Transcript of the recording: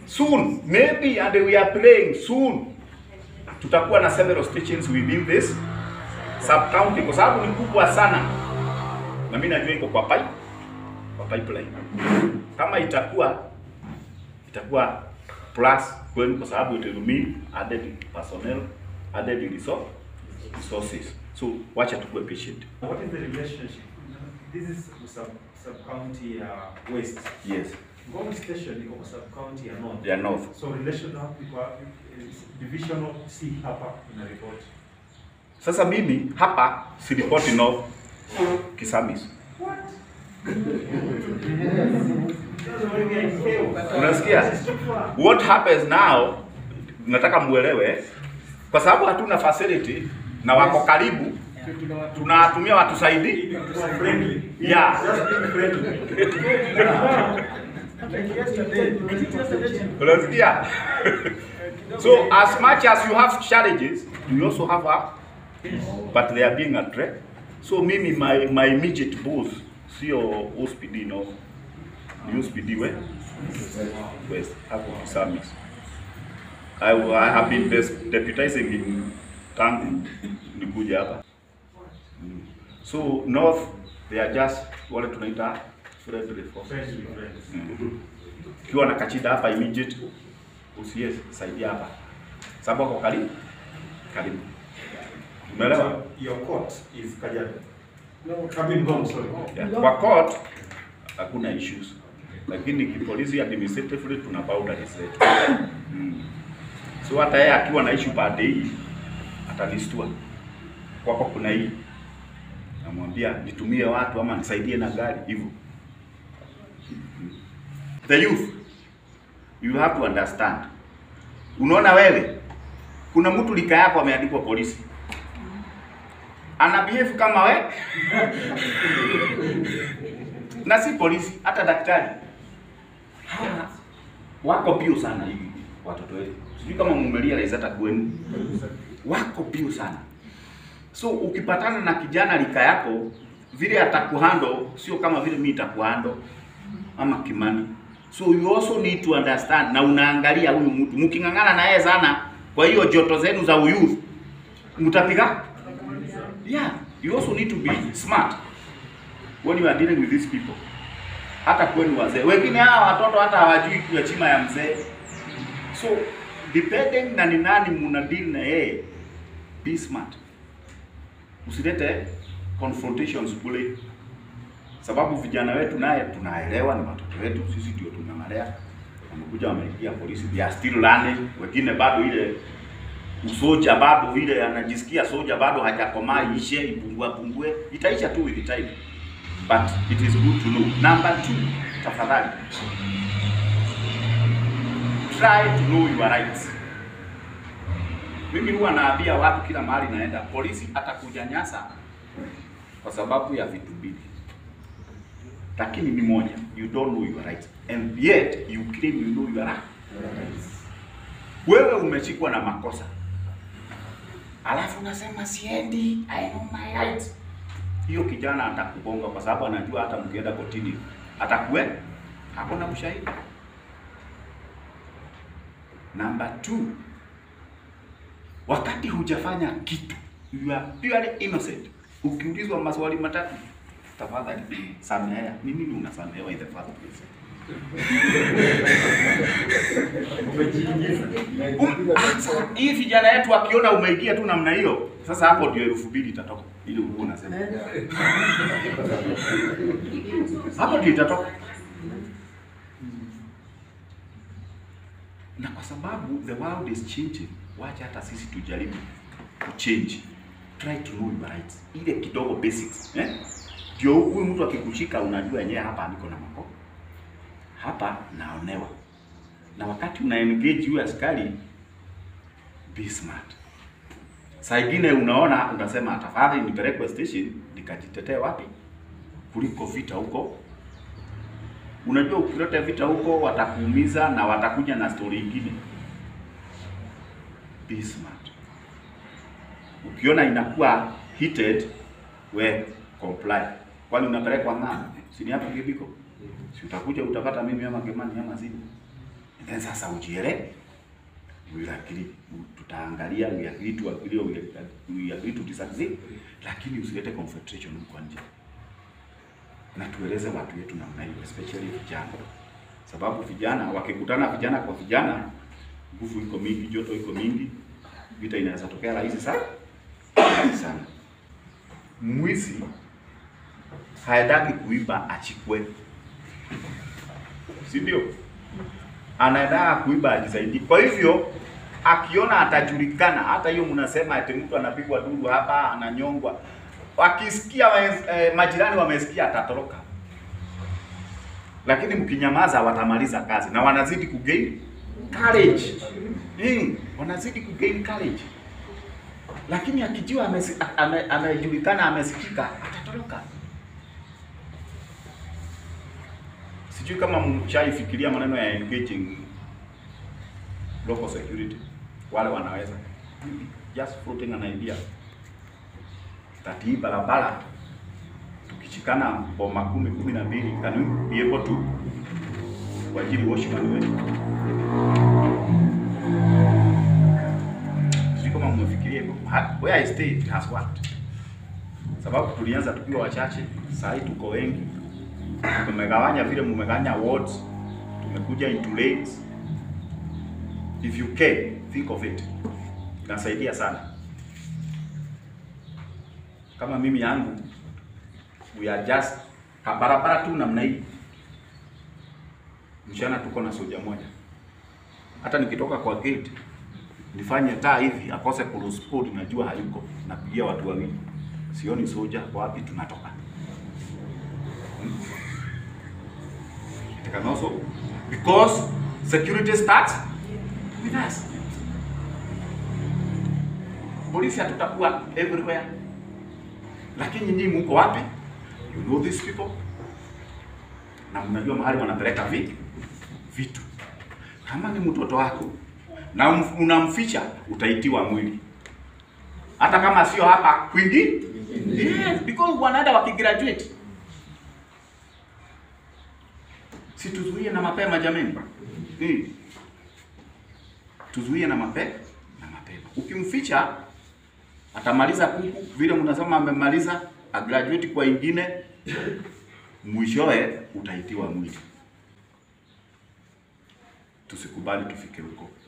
soon maybe and we are praying soon tutakuwa na several stations within this sub county kwa sababu ni kubwa sana na mimi najua iko kwa pipe kwa pipeline kama itakuwa itakuwa plus kwenu kwa sababu it will mean added personnel added resource, resources so wacha tukue patient What is the relationship? This is sub, sub county uh, west. yes Ngong station iko sub county ya north. they are north So relation hapo iko is divisional C hapa ina report. sasa mimi hapa siripoti north kisamis unasikia what happens now nataka muelewe kwa sababu hatuna facility na wako karibu tunatumia watusaidi Friendly. yeah unasikia so as much as you have challenges you also have a but they are being addressed so mimi my, my immediate boss sio OSPD no ni OSPD we west hapo Kisamis I, I have been des- deputizing in tangu nikuja hapa Mm. so north they are just wale tunaita friendly forces Friendly friends. ukiwa na kachida hapa immediate usiye saidia hapa sababu ako karibu karibu umeelewa So your court is Kajiado. No, I mean Ngong, sorry. yeah. kwa court hakuna issues lakini kipolisi administratively tuna boundaries zetu mm. so hata yeye akiwa na issue pande hii atanistua kwako kuna hii namwambia nitumie watu ama nisaidie na gari hivyo the youth you have to understand unaona wewe kuna mtu lika yako ameandikwa polisi ana behave kama we na si polisi hata daktari Hawa wako pio sana hivi watoto wetu sijui kama mumerealize hata kwenu wako pio sana so ukipatana na kijana lika yako vile atakuhando sio kama vile mimi nitakuhando ama Kimani so you also need to understand na unaangalia huyu mtu mking'ang'ana na yeye sana kwa hiyo joto zenu za uyouth mtapiga yeah you also need to be smart when you are dealing with these people hata kwenu wazee wengine hawa watoto hata hawajui kuya chima ya mzee so depending na ni nani muna deal na yeye be smart usilete confrontations kule sababu vijana wetu naye tunaelewa ni watoto wetu sisi ndio tunang'alea wamekuja wameingia polisi they are still learning wengine bado ile usoja bado ile anajisikia soja bado hajakomaa ishe ipungue pungue itaisha tu with time but it is good to know number two tafadhali try to know your rights mimi huwa naambia watu kila mahali naenda polisi atakunyanyasa kwa sababu ya vitu mbili lakini ni moja you don't know your rights and yet you claim you know your rights wewe umeshikwa na makosa alafu unasema siendi I know my rights hiyo kijana atakugonga kwa sababu anajua hata mkienda kotini atakue hakuna ushahidi number two wakati hujafanya kitu you are purely innocent ukiulizwa maswali matatu tafadhali samehea ni nini unasamehewa in the first place Um, sasa, hii vijana yetu wakiona umeingia tu namna hiyo, sasa hapo ndio elfu mbili itatoka ili ulikuwa unasema hapo ndio itatoka, na kwa sababu the world is changing, wacha hata sisi tujaribu kuchange, try to know your rights, ile kidogo basics eh, ndio huyu mtu akikushika, unajua yenyewe hapa niko na mako hapa naonewa na wakati una engage huyu askari be smart. Saa ingine unaona unasema tafadhali nipelekwe station nikajitetee wapi kuliko vita huko. Unajua ukileta vita huko watakuumiza na watakuja na story ingine. Be smart. Ukiona inakuwa heated, we comply. Kwani unapelekwa ng'ambo? Si ni hapo Kibiko? Si utakuja utapata mimi ama Kimani ama Zini then sasa ujiele we agree tutaangalia we agree to agree we agree, we agree to disagree lakini usilete confrontation huko nje na tueleze watu wetu namna hiyo especially vijana sababu vijana wakikutana vijana kwa vijana nguvu iko mingi joto iko mingi vita inaweza tokea rahisi sana rahisi sana mwizi haendaki kuiba achikwe si ndio anaendaa kuiba ajisaidie. Kwa hivyo akiona atajulikana, hata hiyo mnasema ati mtu anapigwa duru hapa, ananyongwa, wakisikia eh, majirani wamesikia, atatoroka. Lakini mkinyamaza, watamaliza kazi na wanazidi kugain courage. Mm, wanazidi kugain courage. Lakini akijua amesi- ame- amejulikana, amesikika, atatoroka. Sijui kama mshaifikiria maneno ya engaging local security, wale wanaweza just floating an idea that hii barabara tukichikana boma kumi kumi na mbili can we be able to kuajiri washman wetu? Sijui kama mmefikiria hivyo. Ha- Where I stay it has worked, sababu tulianza tukiwa wachache, saa hii tuko wengi tumegawanya vile mmegawanya wards, tumekuja into lanes. If you care, think of it, inasaidia sana. Kama mimi yangu, we are just ka barabara tu namna hii, mchana tuko na soja moja. Hata nikitoka kwa gate nifanye taa hivi akose kuruspod, najua hayuko, napigia watu wawili, sioni soja wapi, tunatoka It can also because security starts with us. Polisi hatutakuwa everywhere, lakini nyinyi mko wapi? You know these people, na mnajua mahali wanapeleka vi vitu. Kama ni mtoto wako na um- unamficha, utaitiwa mwili, hata kama sio hapa kwingi. Yes, because wanaenda wakigraduate si tuzuie na mapema jameni. Hmm. Tuzuie na mape na mapema. Ukimficha atamaliza kuku vile mnasema amemaliza, agraduate kwa ingine, mwishowe utaitiwa mwili. Tusikubali tufike huko.